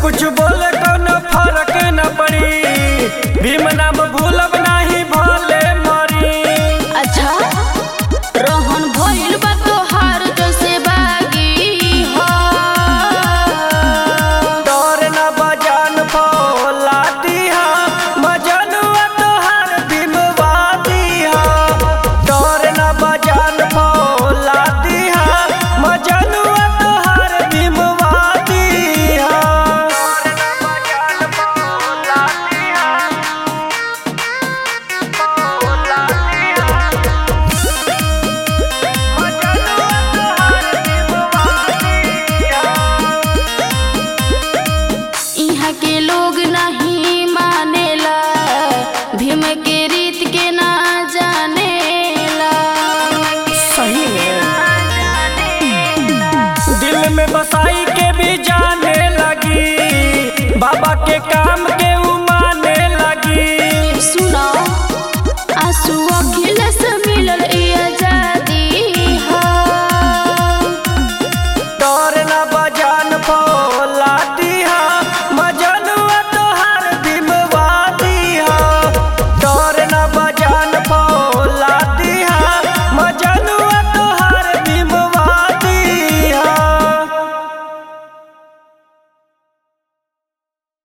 कुछ बोले कोनो फर्क न पड़ी भीम नाम भूलब नाही भले मरी अच्छा रोहन भइल बा तोहार जैसे बागी हो डर न बजान फौला दिहा मजनुआ तोहार भीमवा दिहा डर न बजान फौला दिहा मजनुआ तोहार भीमवा दिहा यहाँ के लोग नहीं मानेला भीम के रीत के ना जानेला सही में दिल में बसाई के भी जाने लगी बाबा के काम के उ माने लगी सुनो